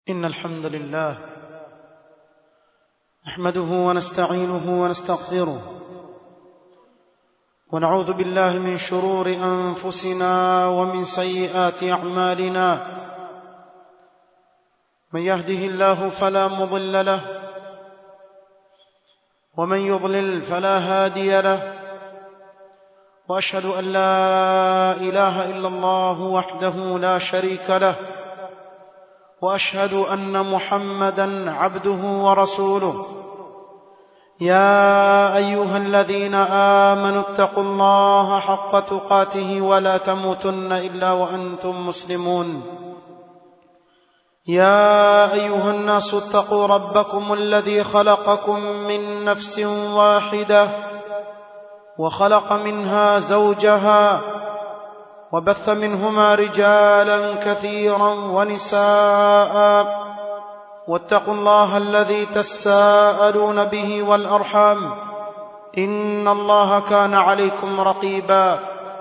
إن الحمد لله نحمده ونستعينه ونستغفره ونعوذ بالله من شرور أنفسنا ومن سيئات أعمالنا من يهده الله فلا مضل له ومن يضلل فلا هادي له واشهد ان لا اله الا الله وحده لا شريك له واشهد ان محمدا عبده ورسوله يا ايها الذين امنوا اتقوا الله حق تقاته ولا تموتن الا وانتم مسلمون يا ايها الناس اتقوا ربكم الذي خلقكم من نفس واحده وخلق منها زوجها وبث منهما رجالا كثيرا ونساء واتقوا الله الذي تساءلون به والارحام ان الله كان عليكم رقيبا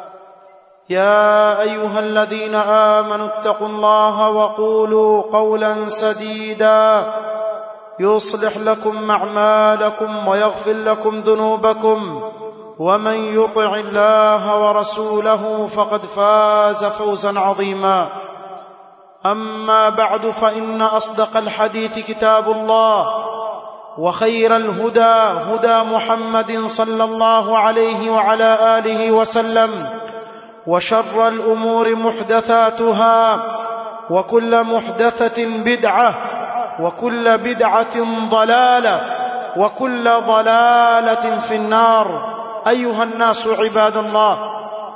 يا ايها الذين امنوا اتقوا الله وقولوا قولا سديدا يصلح لكم اعمالكم ويغفر لكم ذنوبكم ومن يطع الله ورسوله فقد فاز فوزا عظيما اما بعد فان اصدق الحديث كتاب الله وخير الهدى هدى محمد صلى الله عليه وعلى اله وسلم وشر الامور محدثاتها وكل محدثه بدعه وكل بدعه ضلاله وكل ضلاله في النار ايها الناس عباد الله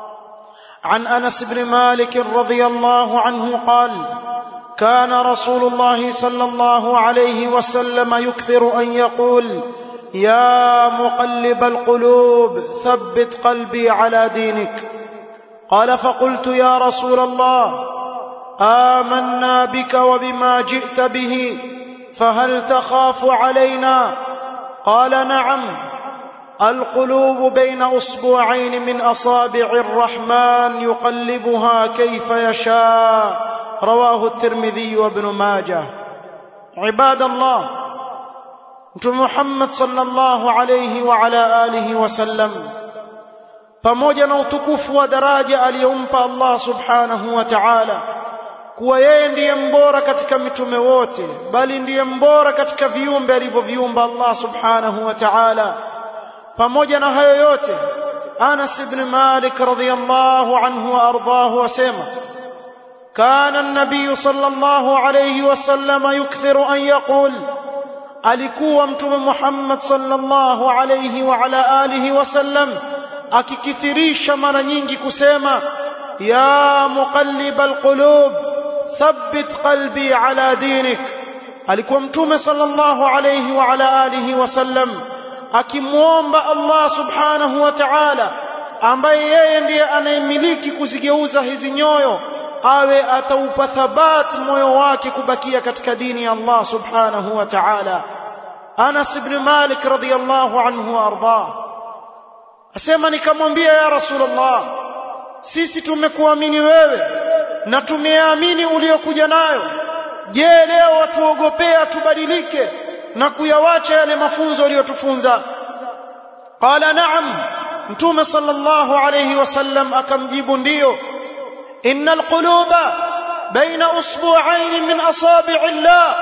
عن انس بن مالك رضي الله عنه قال كان رسول الله صلى الله عليه وسلم يكثر ان يقول يا مقلب القلوب ثبت قلبي على دينك قال فقلت يا رسول الله امنا بك وبما جئت به فهل تخاف علينا قال نعم القلوب بين اصبعين من اصابع الرحمن يقلبها كيف يشاء رواه الترمذي وابن ماجه عباد الله محمد صلى الله عليه وعلى اله وسلم pamoja na utukufu wa daraja aliyompa Allah subhanahu wa ta'ala kuwa yeye ndiye mbora katika mitume wote bali ndiye mbora katika viumbe alivyoviumba Allah subhanahu wa ta'ala pamoja na hayo yote Anas ibn Malik radhiyallahu anhu wa ardahu wasema كان النبي صلى الله عليه وسلم يكثر أن يقول alikuwa mtume Muhammad sallallahu alayhi wa ala alihi wasallam akikithirisha mara nyingi kusema ya muqallib alqulub thabbit qalbi ala dinik alikuwa mtume sallallahu alayhi wa ala alihi wasallam akimwomba Allah subhanahu wa ta'ala ambaye yeye ndiye anayemiliki kuzigeuza hizi nyoyo awe ataupa thabat moyo wake kubakia katika dini ya Allah subhanahu wa ta'ala Anas ibn Malik radhiyallahu anhu arda asema nikamwambia ya Rasulullah sisi tumekuamini wewe na tumeamini uliokuja nayo je leo watuogopea tubadilike na kuyawacha yale mafunzo aliyotufunza qala na'am mtume sallallahu alayhi wasallam akamjibu ndiyo innal quluba baina usbu'ain min asabi'i llah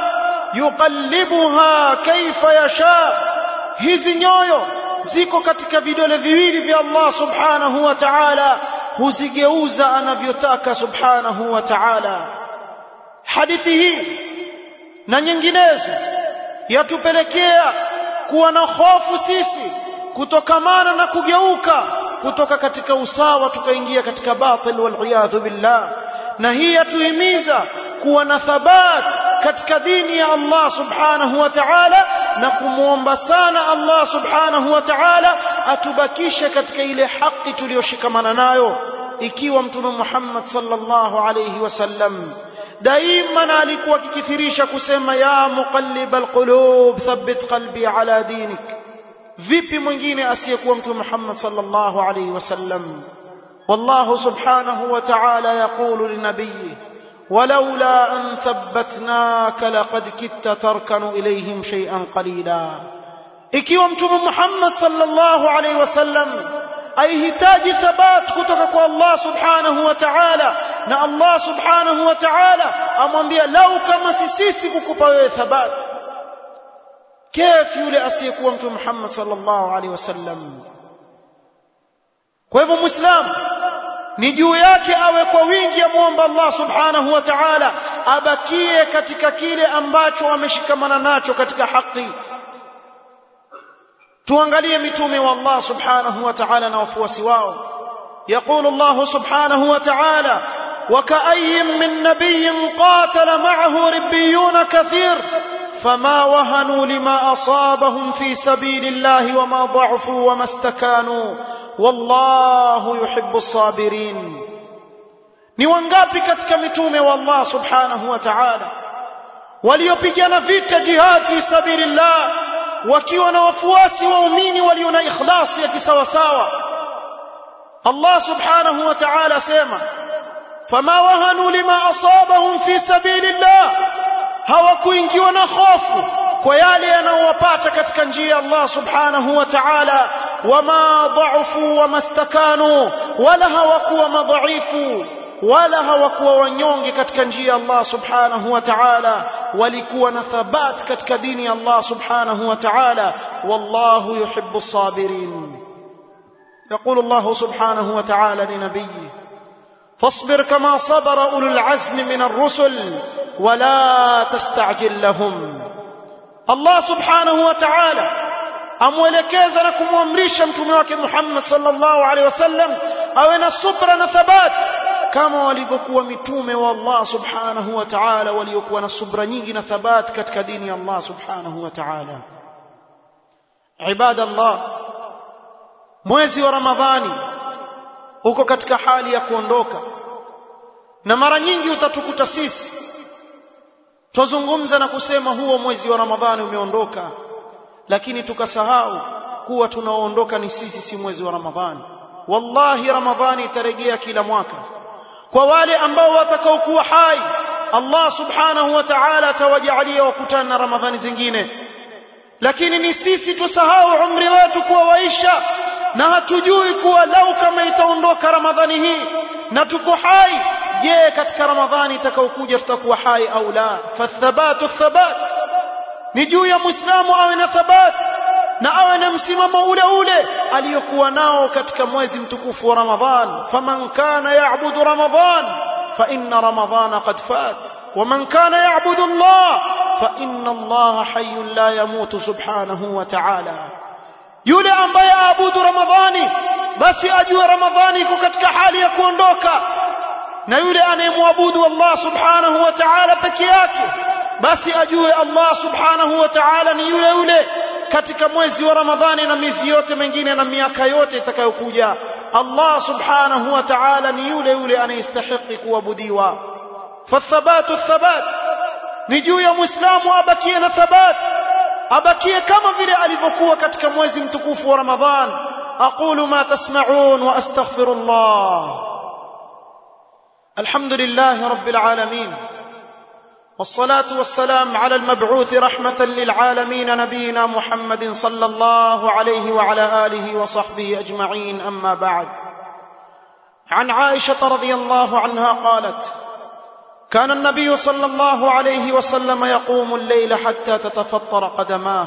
yuqallibuha kayfa yasha hizi nyoyo ziko katika vidole viwili vya Allah subhanahu wa ta'ala huzigeuza anavyotaka subhanahu wa ta'ala hadithi hii na nyinginezo yatupelekea kuwa na hofu sisi kutokamana na kugeuka kutoka katika usawa tukaingia katika batil wal billah na hii yatuhimiza kuwa na thabat katika dini ya Allah subhanahu wa ta'ala na kumwomba sana Allah subhanahu wa ta'ala atubakishe katika ile haki tuliyoshikamana nayo ikiwa mtume Muhammad sallallahu alayhi wasallam daima alikuwa akikithirisha kusema ya muqallib alqulub thabbit qalbi ala dinik vipi mwingine asiyekuwa mtume Muhammad sallallahu alayhi wasallam والله سبحانه وتعالى يقول لنبيه ولولا أن ثبتناك لقد كدت تركن إليهم شيئا قليلا ikiwa mtume Muhammad sallallahu alaihi wasallam aihitaji thabat kutoka kwa Allah subhanahu wa ta'ala na Allah subhanahu wa ta'ala amwambia lau kama si sisi kukupa wewe thabat kif yule asiyekuwa mtume Muhammad sallallahu alaihi wasallam kwa hivyo muislamu ni juu yake awe kwa wingi amwomba Allah subhanahu wa ta'ala abakie katika kile ambacho ameshikamana nacho katika haki tuangalie mitume wa Allah subhanahu wa ta'ala na wafuasi wao يقول الله سبحانه وتعالى وكأي من نبي قاتل معه ربيون كثير فما وهنوا لما أصابهم في سبيل الله وما ضعفوا وما استكانوا والله يحب الصابرين ni wangapi katika mitume wa Allah subhanahu wa ta'ala waliopigana vita jihad fi sabilillah wakiwa na wafuasi waumini walio na ikhlasi ya kisawasawa Allah subhanahu wa ta'ala asema fama wahanu lima asabahum fi sabilillah hawakuingiwa na hofu kwa yale yanayowapata katika njia ya Allah subhanahu wa ta'ala wama dha'ufu wamastakanu wala hawakuwa madhaifu wala hawakuwa wanyonge katika njia ya Allah subhanahu wa ta'ala walikuwa na thabat katika dini ya Allah subhanahu wa ta'ala wallahu yuhibbu as-sabirin يقول الله سبحانه وتعالى لنبيه فاصبر كما صبر اولو العزم من الرسل ولا تستعجل لهم الله سبحانه وتعالى amwelekeza na kumwamrisha mtume wake Muhammad sallallahu alaihi wasallam awe na subra na thabat kama walivyokuwa mitume wa Allah subhanahu wa ta'ala waliokuwa na subra nyingi na thabat katika dini ya Allah subhanahu wa ta'ala ibadallah mwezi wa ramadhani uko katika hali ya kuondoka na mara nyingi utatukuta sisi tuzungumza na kusema huo mwezi wa ramadhani umeondoka lakini tukasahau kuwa tunaoondoka ni sisi si mwezi wa ramadhani wallahi ramadhani itarejea kila mwaka kwa wale ambao watakaokuwa hai Allah subhanahu wa ta'ala atawajalia wakutana na ramadhani zingine lakini ni sisi tusahau umri wetu kuwa waisha na hatujui kuwa lau kama itaondoka ramadhani hii na tuko hai je katika ramadhani itakayokuja tutakuwa hai au la fathabatu thabat ni juu ya muislamu awe na thabat na awe na msimamo ule ule aliyokuwa nao katika mwezi mtukufu wa ramadhan faman kana ya'budu ramadhan فإن رمضان قد فات ومن كان يعبد الله فإن الله حي لا يموت سبحانه وتعالى yule ambaye aabudu ramadhani basi ajue ramadhani iko katika hali ya kuondoka na yule anayemwabudu Allah subhanahu wa ta'ala peke yake basi ajue Allah subhanahu wa ta'ala ni yule yule katika mwezi wa ramadhani na miezi yote mengine na miaka yote itakayokuja Allah subhanahu wa ta'ala ni yule yule anayestahili kuabudiwa fathabatu thabat ni juu ya muislamu abakie na thabat abakie kama vile alivyokuwa katika mwezi mtukufu wa Ramadhan aqulu ma tasma'un wa astaghfirullah alhamdulillah rabbil alamin والصلاة والسلام على المبعوث رحمة للعالمين نبينا محمد صلى الله عليه وعلى آله وصحبه أجمعين أما بعد عن عائشة رضي الله عنها قالت كان النبي صلى الله عليه وسلم يقوم الليل حتى تتفطر قدماه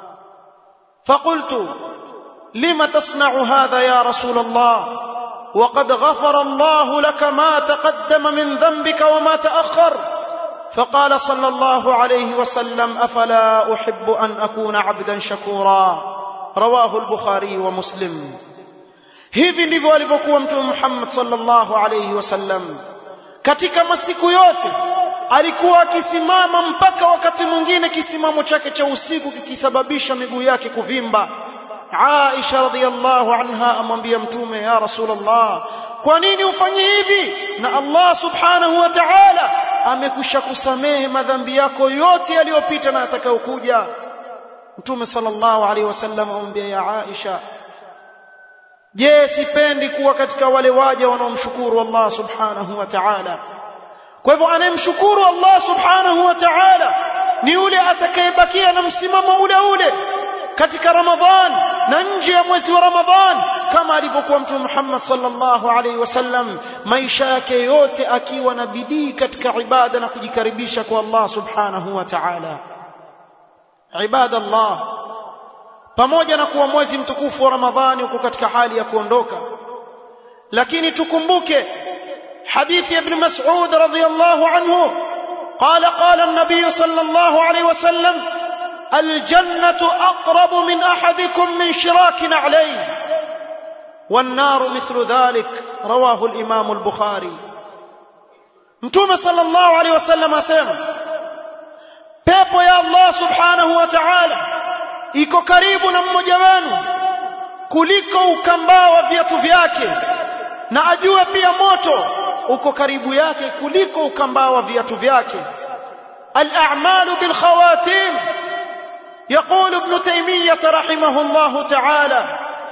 فقلت لم تصنع هذا يا رسول الله وقد غفر الله لك ما تقدم من ذنبك وما تاخر فقال صلى الله عليه وسلم افلا احب ان اكون عبدا شكورا رواه البخاري ومسلم hivi ndivyo alivyokuwa mtume Muhammad sallallahu alayhi wasallam katika masiku yote alikuwa akisimama mpaka wakati mwingine kisimamo chake cha usiku kikisababisha miguu yake kuvimba Aisha radhiallahu anha amwambia mtume ya Rasulullah kwa nini ufanye hivi na Allah subhanahu wa ta'ala amekwisha kusamehe madhambi yako yote yaliyopita na atakayokuja mtume sallallahu alaihi wasallam amwambia ya Aisha je sipendi kuwa katika wale waja wanaomshukuru Allah subhanahu wa ta'ala kwa hivyo anayemshukuru Allah subhanahu wa ta'ala ni yule atakayebakia na msimamo ule ule katika Ramadhan na nje ya mwezi wa Ramadhan kama alivyokuwa Mtume Muhammad sallallahu alaihi wasallam maisha yake yote akiwa na bidii katika ibada na kujikaribisha kwa Allah subhanahu wa ta'ala ibada Allah pamoja na kuwa mwezi mtukufu wa Ramadhani uko katika hali ya kuondoka lakini tukumbuke hadithi ya ibn Mas'ud radhiyallahu anhu قال قال النبي صلى الله عليه وسلم الجنة أقرب من أحدكم من شراك عليه والنار مثل ذلك رواه الإمام البخاري متوم صلى الله عليه وسلم أسلم pepo ya Allah subhanahu wa ta'ala iko karibu na mmoja wenu kuliko ukambaa wa viatu vyake na ajue pia moto uko karibu yake kuliko ukambaa wa viatu vyake al-a'malu bil khawatim يقول ابن تيمية رحمه الله تعالى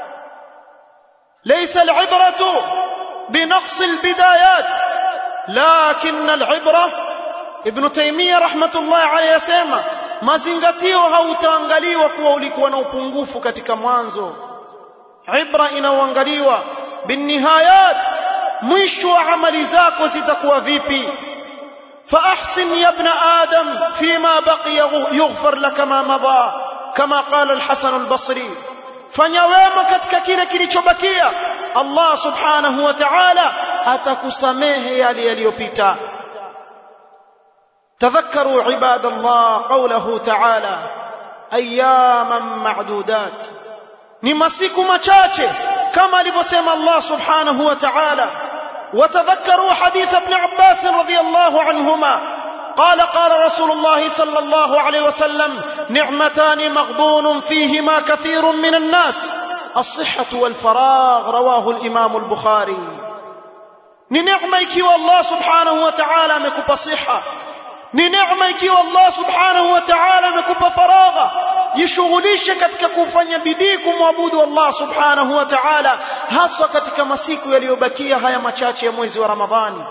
ليس العبرة بنقص البدايات لكن العبرة ابن تيمية رحمة الله عليه يسمى mazingatio hautaangaliwa kuwa ulikuwa na upungufu katika mwanzo ibra inaoangaliwa binnihayat mwisho wa amali zako zitakuwa vipi فأحسن يا ابن آدم فيما بقي يغفر لك ما مضى كما قال الحسن البصري fanya wema katika kile kilichobakia Allah subhanahu wa ta'ala atakusamehe yale yaliyopita tadhakkaru ibadallah qawluhu ta'ala ayyaman ma'dudat ni masiku machache kama alivyosema Allah subhanahu wa ta'ala وتذكروا حديث ابن عباس رضي الله عنهما قال قال رسول الله صلى الله عليه وسلم نعمتان مغبون فيهما كثير من الناس الصحة والفراغ رواه الإمام البخاري ni neema ikiwa Allah subhanahu wa ta'ala amekupa siha ni neema ikiwa Allah subhanahu wa ta'ala amekupa faragha jishughulishe katika kufanya bidii kumwabudu Allah subhanahu wa ta'ala haswa katika masiku yaliyobakia haya machache ya mwezi wa Ramadhani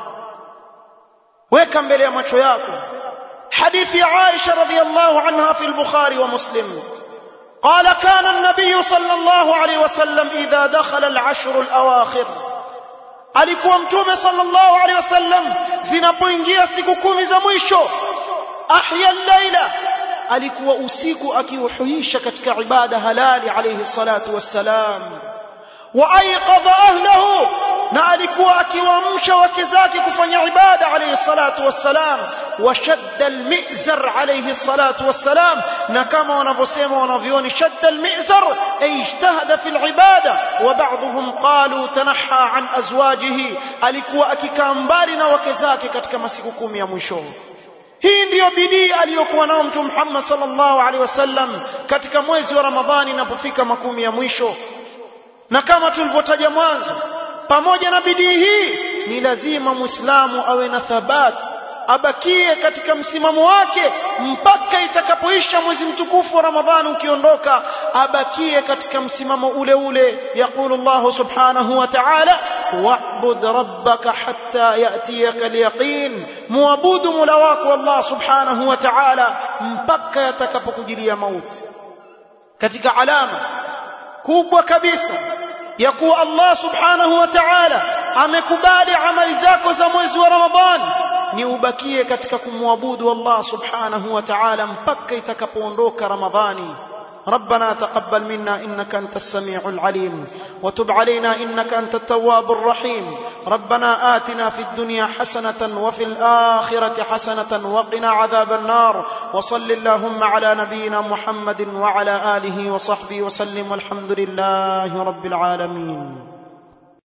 weka mbele ya macho yako hadithi ya Aisha radhiyallahu anha fi al-Bukhari wa Muslim قال كان النبي صلى الله عليه وسلم إذا دخل العشر الأواخر alikuwa mtume sallallahu alaihi wasallam zinapoingia siku kumi za mwisho ahya al-laila alikuwa usiku akiuhuisha katika ibada halali alayhi salatu wassalam wa ayqadha ahlahu na alikuwa akiwaamsha wake zake kufanya ibada alayhi salatu wassalam wa shadda almizar alayhi salatu wassalam na kama wanavyosema wanavyoni shadda almizar ay ijtahada fi alibada wa ba'dhum qalu tanaha an azwajihi alikuwa akikaa mbali na wake zake katika masiku kumi ya mwisho hii ndiyo bidii aliyokuwa nao mtume Muhammad sallallahu alaihi wasallam katika mwezi wa Ramadhani inapofika makumi ya mwisho na kama tulivyotaja mwanzo pamoja na bidii hii ni lazima muislamu awe na thabat abakie katika msimamo wake mpaka itakapoisha mwezi mtukufu wa Ramadhani ukiondoka abakie katika msimamo ule ule yaqulu Allah subhanahu wa ta'ala wa'bud rabbaka hatta ya'tiyaka al-yaqin muabudu mola wako Allah subhanahu wa ta'ala mpaka yatakapokujilia mauti katika alama kubwa kabisa ya kuwa Allah subhanahu wa ta'ala amekubali amali zako za mwezi wa Ramadhani ni ubakie katika kumwabudu Allah subhanahu wa ta'ala mpaka itakapoondoka Ramadhani ربنا تقبل منا انك انت السميع العليم وتب علينا انك انت التواب الرحيم ربنا آتنا في الدنيا حسنه وفي الاخره حسنه وقنا عذاب النار وصل اللهم على نبينا محمد وعلى اله وصحبه وسلم والحمد لله رب العالمين